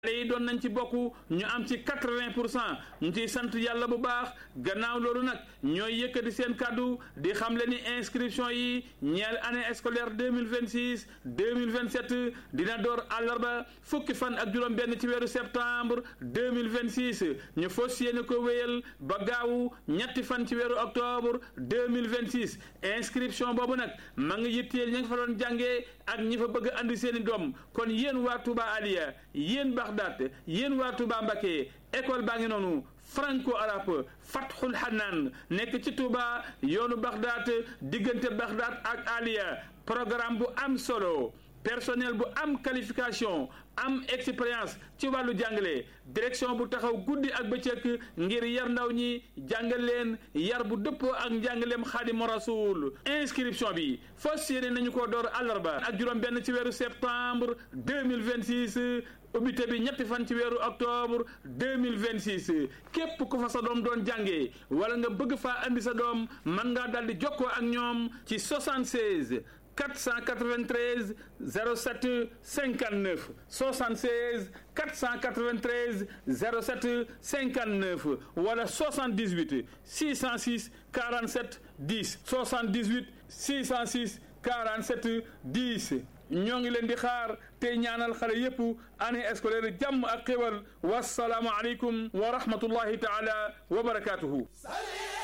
xale yi doon nañ ci bokk ñu am ci quatre-vingt pour cent ñu ciy sant yàlla bu baax gannaaw loolu nag ñooy yëkkati seen kàddu di xam le ni inscription yi ñeel année scolaire deux mille vingt six deux mille vingt sept dina door àllarba fukki fan ak juróom-benn ci weeru septembre deux mille vingt six ñu fas yéene ko wéyal ba gaawu ñetti fan ci weeru octobre deux mille vingt six inscription boobu nag ma ngi yitteel ña nga fa doon jàngee ak ñi fa bëgg andi seen i doom kon yéen waa Touba Aliya yéen Baxdaat yéen waa Touba Mbacké école baa ngi noonu franco arabe Fathul Hanan nekk ci Touba yoonu Baxdaat diggante Baxdaat ak Aliya programme bu am solo personnel bu am qualification am expérience ci wàllu jàngale direction bu taxaw guddi ak bëccëg ngir yar ndaw ñi jàngal leen yar bu dëppoo ak njàngaleem Xaadimu Rasuul inscription bi fas yéene nañu ko door àllarba ak juróom benn ci weeru septembre 2026 ubbite bi ñetti fan ci weeru octobre 2026 képp ku fa sa doom doon jàngee wala nga bëgg faa andi sa doom mën ngaa daldi jokkoo ak ñoom ci 76 493 07 59 76 493 07 59 wala 78 606 47 10 78 606 47 10 ñoo ngi leen di xaar tey ñaanal xale yépp année scolaire jàmm ak xéwal wasalaamu aleykum wa rahmatullahi taala wa barakaatuhu